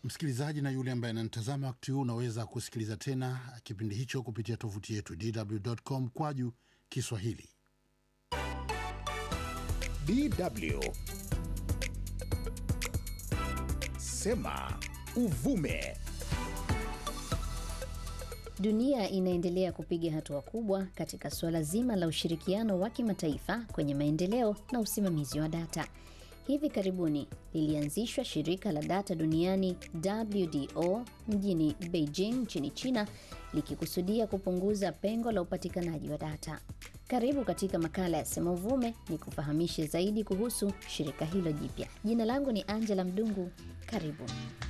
Msikilizaji na yule ambaye ananitazama wakati huu, unaweza kusikiliza tena kipindi hicho kupitia tovuti yetu dw.com kwaju Kiswahili. DW Sema Uvume. Dunia inaendelea kupiga hatua kubwa katika suala zima la ushirikiano wa kimataifa kwenye maendeleo na usimamizi wa data. Hivi karibuni lilianzishwa shirika la data duniani WDO mjini Beijing nchini China likikusudia kupunguza pengo la upatikanaji wa data. Karibu katika makala ya Sema Uvume ni kufahamishe zaidi kuhusu shirika hilo jipya. Jina langu ni Angela Mdungu. Karibu.